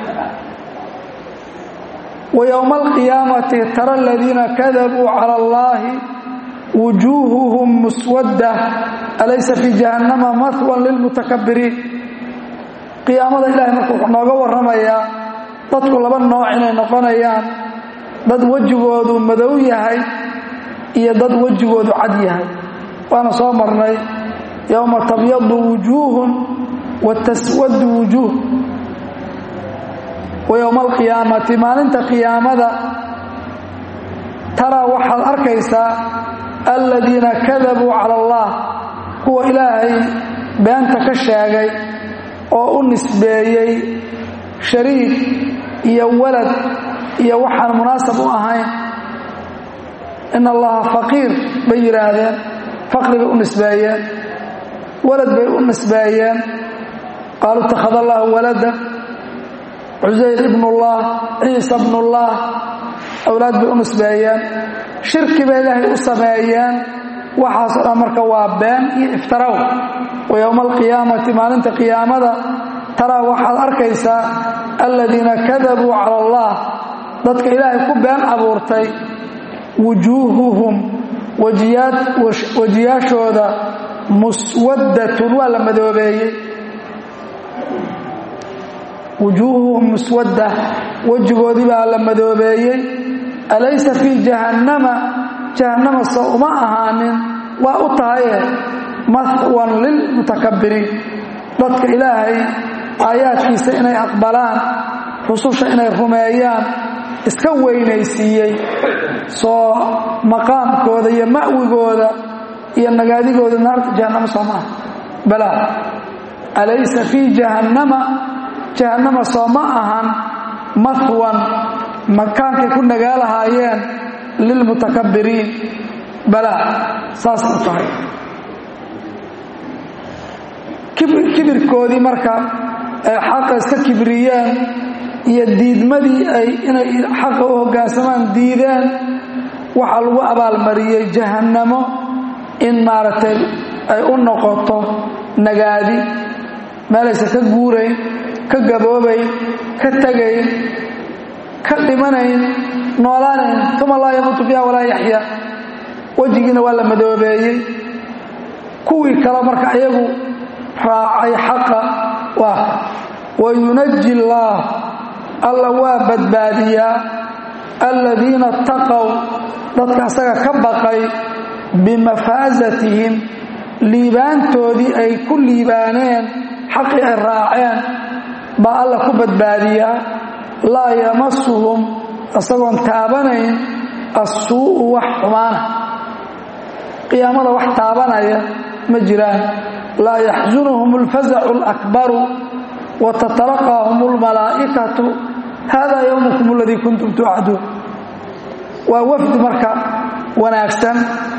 wa yowma alqiyaamati tara aladiina kadabuu cala allaahi wujuuhuhum muswadda alaysa fii jahannama mahwan lilmutakabiriin qiyaamada ilahay marka wuxuu nooga warramayaa dadku laba nooc inay noqonayaan dad wejigoodu madow yahay iyo dad wejigoodu cad yahay waana soo marnay yowma tabyadu wujuuhun wa taswadu wujuuh wa yowma alqiyaamati maalinta qiyaamada taraa waxaad arkaysaa aladiina kadabuu cala allah kuwa ilaahay beenta ka sheegay oo u nisbeeyey shariik iyo walad iyo waxaan munaasab u ahayn in allaha faqiir bay yidhaahdeen faqri bay u nisbeeyeen walad bay u nisbeeyeen qaaluu itakhada allahu walada cusayr ibnullah ciisa bnullah awlaad bay u nisbeeyeen shirki bay ilaahay u sameeyeen waxaasoo dhan marka waa been iyo iftaraw wa yowma alqiyaamati maalinta qiyaamada taraa waxaad arkaysaa aladiina kadabuu cala allah dadka ilaahay ku been abuurtay wujuuhuhum wejiyaashooda muswaddatun waa la madoobeeyey wujuuhuhum muswadda wejigoodii baa la madoobeeyey alaysa fii jahannama jahannama soo uma ahaanin waa u tahaye mahwan lilmutakabiriin dadka ilaahay aayaadkiisa inay aqbalaan rususha inay rumeeyaan iska weynaysiiyey soo maqaamkooda iyo ma'wigooda iyo nagaadigooda naarta jahannama soo maaha balaa alaysa fii jahannama jahannama soo ma ahan mahwan makaankay ku nagaa lahaayeen lilmutakabiriin balaa saas u tahay kibirkoodii marka ay xaqa iska kibriyeen iyo diidmadii ay inay xaqa u hoggaansamaan diideen waxaa lagu abaalmariyey jahannamo in maaragtay ay u noqoto nagaadi meelaysan ka guurayn ka gaboobayn ka tegayn ka dhimanayn noolaanayn uma laa yamuutu fiiha walaa yaxya wejigiina waa la madoobeeyey kuwii kale marka iyagu raacay xaqa waa wayunaji illaah alla waa badbaadiyaa aladiina taqow dadka asaga ka baqay bimafaasatihim liibaantoodii ay ku liibaaneen xaqii ay raaceen baa alla ku badbaadiyaa laa yamasuhum isagoon taabanayn assuu'u wax xumaana qiyaamada wax taabanaya ma jiraan laa yaxsunuhum alfazacu alakbaru wa tatalaqaahum almalaa'ikatu hada yowmukum aladii kuntum tuucaduun waa wafdi marka wanaagsan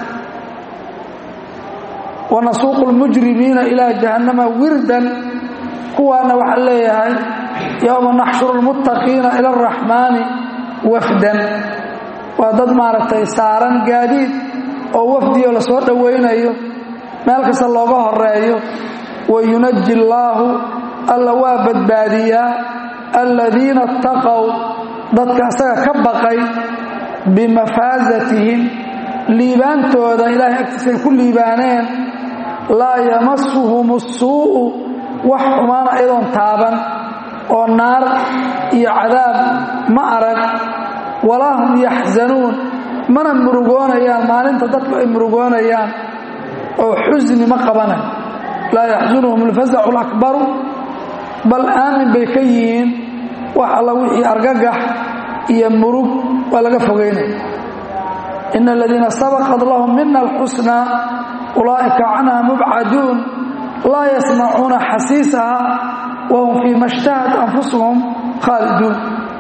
wanasuuqu lmujrimiina ilaa jahannama wirdan kuwaana waxaa leeyahay yowma naxshuru lmuttaqiina ila araxmaani wafdan waa dad maaragtay saaran gaadiid oo wafdiyo la soo dhowaynayo meel kasta looga horeeyo wayunaji illaahu alla waa badbaadiyaa aladiina attaqow dadka asaga ka baqay bimafaasatihim liibaantooda ilaahay agtiisa ay ku liibaaneen laa yamasuhum assuu'u wax xumaana iyadoon taaban oo naar iyo cadaab ma arag walaa hum yaxzanuun mana murugoonayaan maalinta dadku ay murugoonayaan oo xusni ma qabanayo laa yaxsunuhum alfasacu alakbaru bal aamin bay ka yihiin wax alla wixii argagax iyo murug waa laga fogaynaya ina aladiina sabaqad lahum mina alxusnaa ulaa'ika canha mubcaduun laa yasmacuuna xasiisaha wahum fii ma shtahat anfusuhum khaaliduun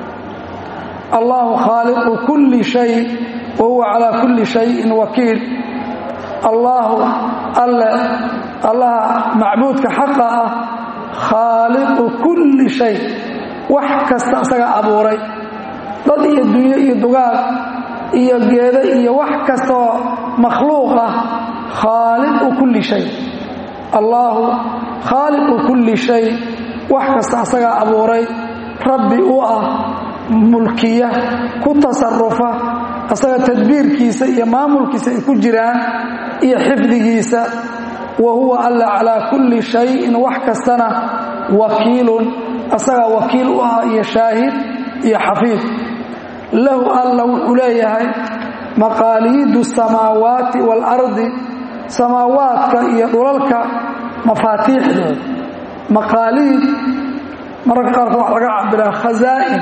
allahu khaaliqu kulli shay wa huwa calaa kulli shayin wakiil allaahu alle allaha macbuudka xaqa ah khaaliqu kulli shay wax kasta isaga abuuray dad iyo dunyo iyo dugaag iyo geedo iyo wax kastaoo makhluuq ah khaaliqu kulli shay allaahu khaaliqu kulli shay wax kasta asagaa abuuray rabbi u ah mulkiya ku tasarufa asaga tadbiirkiisa iyo maamulkiisa ay ku jiraan iyo xifdigiisa wa huwa alla calaa kulli shayin wax kastana wakiilun asagaa wakiil u ah iyo shaahid iyo xafiid lahu alla wuxuu leeyahay maqaaliidu samaawaati waalardi samaawaadka iyo dhulalka mafaatiixdooda maqaaliid mararka qaarkood waxa laga cabiraa khazaa'in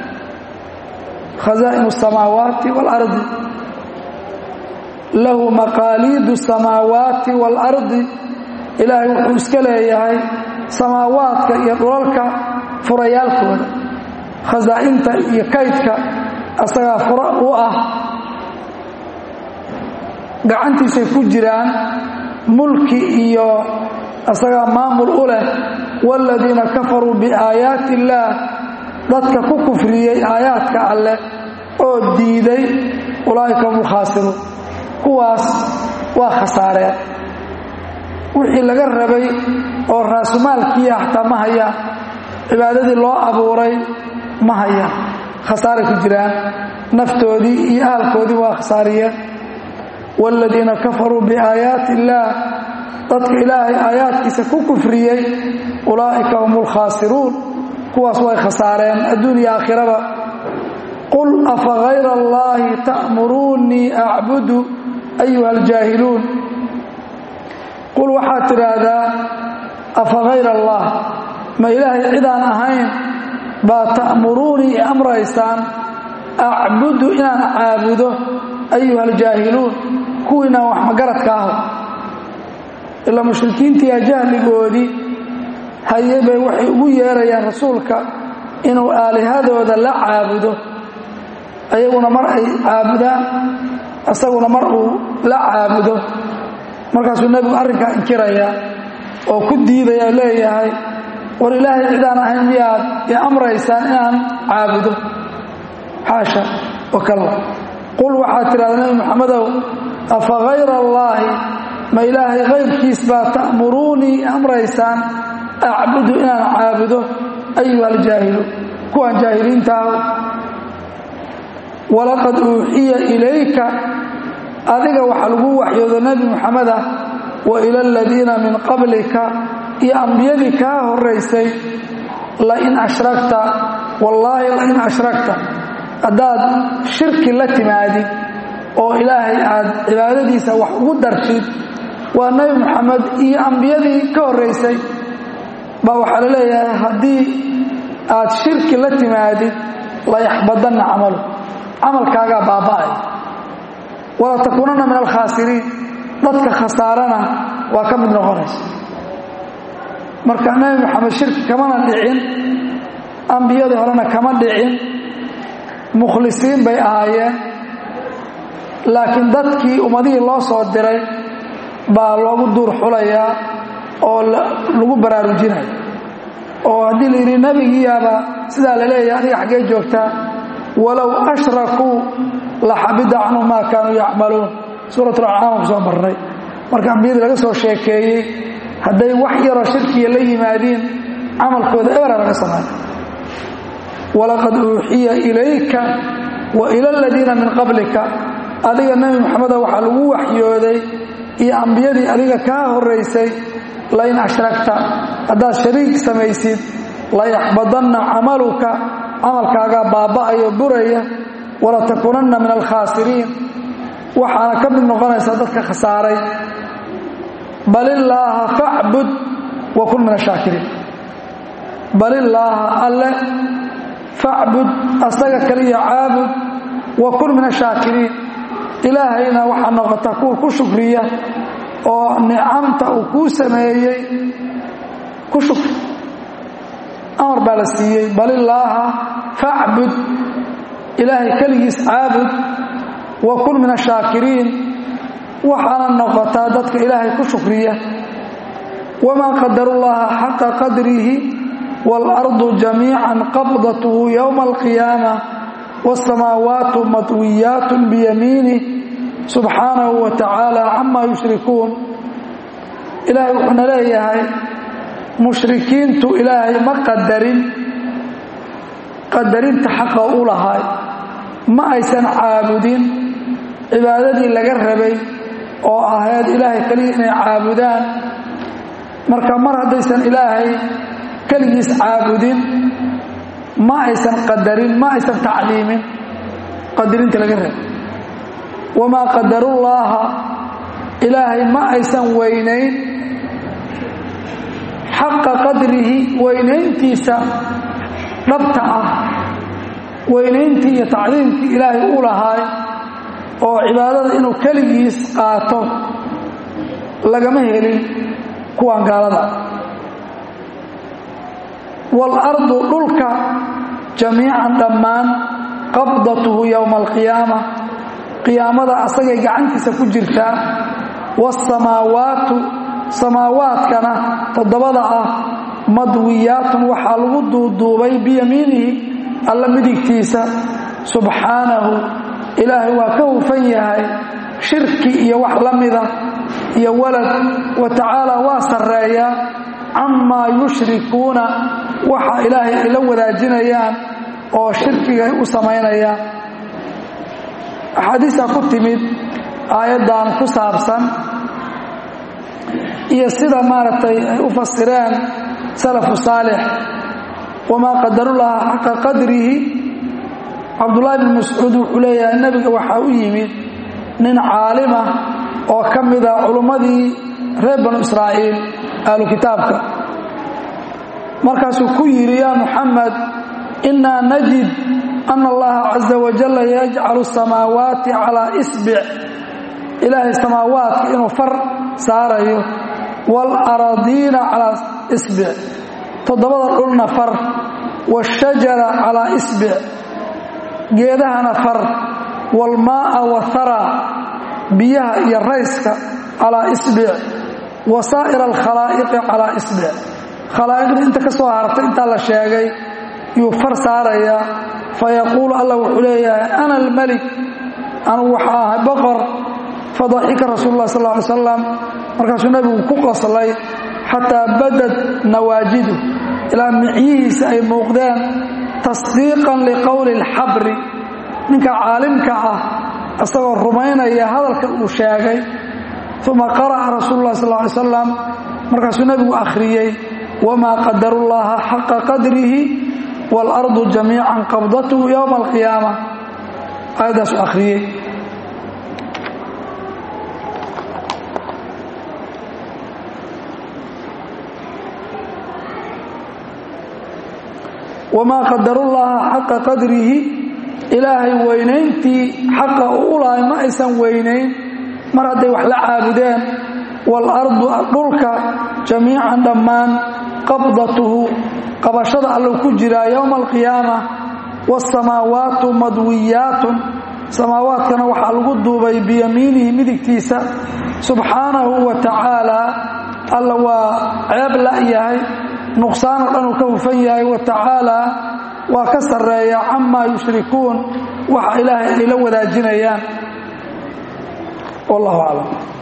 khazaa'in الsamaawaati waalardi lahu maqaaliidu samaawaati waalardi ilaahay wuxuu iska leeyahay samaawaadka iyo dhulalka furayaalkooda khasaa'inta iyo kaydka asagaa fura u ah gacantiisay ku jiraan mulki iyo asagaa maamul u leh waaladiina kafaruu biaayaati illaah dadka ku kufriyey aayaadka alleh oo diiday ulaa'ika hum ulkhaasiruun kuwaas waa khasaareen wixii laga rabay oo raasumaalkiiya xataa ma hayaan cibaadadii loo abuuray ma hayaan khasaaray ku jiraan naftoodii iyo ahalkoodii waa khasaariyeen waaladiina kafaruu biaayaati illaah dadka ilaahay aayaadkiisa ku kufriyey ulaa'ika hum ulkhaasiruun kuwaas way khasaareen adduun iyo aakhiraba qul afa hayra allaahi ta'muruunii acbudu ayuha aljaahiluun qul waxaad tidhaahdaa afa hayra allah ma ilaahay cidaan ahayn baa ta'muruunii i amraysaan acbudu inaan caabudo ayuha aljaahiluun kuwiinaan wax magaradka aho ilaa mushrikiintiiya jahligoodii haye bay waxay ugu yeerayaan rasuulka inuu aalihadooda la caabudo ayaguna mar ay caabudaan isaguna mar uu la caabudo markaasuu nebigu arrinkaa inkirayaa oo ku diidaya leeyahay war ilaahay cidaan ahayn miyaad i amraysaan inaan caabudo xaasha wakalla qul waxaad tidhahdaa nebi moxamedow afa hayra allaahi ma ilaahay kayrkiis baa ta'muruunii amraysaan acbudu inaan caabudo ayuha aljaahiluun kuwaan jaahiliinta aho walaqad uuxiya ilayka adiga waxaa lagu waxyoodo nebi moxameda wa ila aladiina min qablika iyo ambiyadii kaa horaysay lain ashrakta wallaahi lain ashrakta haddaad shirki la timaadid oo ilaahay aad cibaadadiisa wax ugu dartid waa nebi moxamed iyo ambiyadii ka horaysay baa waxaa la leeyahay haddii aad shirki la timaadid layaxbadanna camalu camalkaagaa baaba'ay wala takuunanna min alkhaasiriin dadka khasaarana waa ka mid noqonaysa marka nebi moxamed shirki kamana dhicin ambiyadii horena kama dhicin mukhlisiin bay ahaayeen laakiin dadkii ummadihii loo soo diray baa loogu duur xulayaa oo lagu baraarujinaya oo haddii la yidhi nebigiiyaaba sidaa la leeyahay adiga xaggee joogtaa walow ashrakuu la xabida canhum maa kaanuu yacmaluun suuratulaclaam ku soo marnay marka ambiyadii laga soo sheekeeyey hadday wax yaroo shirkiya la yimaadiin camalkooda ebera laga sameeyo walaqad uuxiya ilayka wa ila aladiina min qablika adiga nebi moxameda waxaa lagu waxyooday iyo ambiyadii adiga kaa horaysay lain ashragta haddaad shariik samaysid layaxbadanna camaluka camalkaagaa baaba'ayo buraya walatakuunanna min alkhaasiriin waxaana ka mid noqonaysaa dadka khasaaray bal illaaha facbud wa kun min ashaakiriin bal illaaha alle facbud asaga kaliya caabud wa kun min ashaakiriin ilaahayna waxaa noqota kuwa ku shukriya oo nicamta uu kuu sameeyey ku shukri amar baa la siiyey bal illaaha facbud ilaahay keligiis caabud wa kun min ashaakiriin waxaana noqotaa dadka ilaahay ku shukriya wamaa qadarullaha xaqa qadrihi waalardu jamiican qabdathu yowma alqiyaama wاsamaawaatu matwiyaat biyamiinih subxaanahu wa tacaala camaa yushrikuun ilaahay wuxuuna leeyahay mushrikiintu ilaahay ma qadarin qadarinta xaqa u lahay ma aysan caabudin cibaadadii laga rabay oo ahayd ilaahay keliya inay caabudaan marka mar haddaysan ilaahay keligiis caabudin ma aysan qadarin ma aysan tacliimin qadarinta laga rabay wamaa qadarullaaha ilaahay ma aysan weynayn xaqa qadrihi weynayntiisa dhabta ah weynayntii iyo tacliimkii ilaahay u lahaay oo cibaadada inuu keligiis qaato lagama helin kuwan gaalada waalardu dhulka jamiican dhammaan qabdatuhu yowma alqiyaama qiyaamada asagay gacantiisa ku jirtaa waasamaawaatu samaawaadkana toddobada ah madwiyaatun waxaa lagu duuduubay biyamiinihi alla midigtiisa subxaanahu ilaahay waa ka hufan yahay shirki iyo wax la mida iyo walad wa tacaala waa sarreeyaa camaa yushrikuuna waxa ilaahay ay la wadaajinayaan oo shirkiga ay u samaynayaan axaadiistaa ku timid aayaddan ku saabsan iyo sida maaragtay ay u fasireen salafu saalix wamaa qadarullaha xaqa qadrihi cabdullaahi bn mascuud wuxuu leeyahay nebiga waxaa u yimid nin caalima oo ka mida culummadii reer banu israa'iil ahlu kitaabka markaasuu ku yidhi yaa muxamed innaa najid ana allaha caza wajalla yajcalu samaawaati calaa isbic ilaahay samaawaadka inuu far saarayo waalaradiina calaa isbic toddobada dhulna far washajara calaa isbic geedahana far waalmaa'a wathara biyaha iyo rayska calaa isbic wa saa'ira alkhalaa'iqi calaa isbic khalaa'iqda inta ka soo hartay intaa la sheegay yuu far saarayaa fayaquulu allah wuxuu leeyahay ana almelik anugu waxaa ahay boqor fadaxika rasuulu lah sal ly salam markaasuu nebigu ku qoslay xataa badad nawaajidu ilaa micyihiisa ay muuqdeen tasdiiqan liqowli alxabri ninka caalimka ah isagoo rumaynaya hadalka uu sheegay uma qara'a rasuulu lah sal ly salam markaasuu nebigu akhriyey wamaa qadarullaha xaqa qadrihi waalardu jamiican qabdathu yowma alqiyaama aayaddaasuu akhriyey wamaa qadarullaha xaqa qadrihi ilaahay weynayntii xaqa u ulahay ma aysan weynayn mar hadday wax la caabudeen waalardu dhulka jamiican dhammaan qabdatuhu qabashada allu ku jiraa yowma alqiyaama waasamaawaatu madwiyaatun samaawaadkana waxaa lagu duubay biyamiinihi midigtiisa subxaanahu wa tacaalaa alla waa ceeb la'yahay nuqsaano dhan uu ka hufan yahay wa tacaalaa waa ka sarreeya camaa yushrikuun waxa ilaahay ay la wadaajinayaan wallahu aclam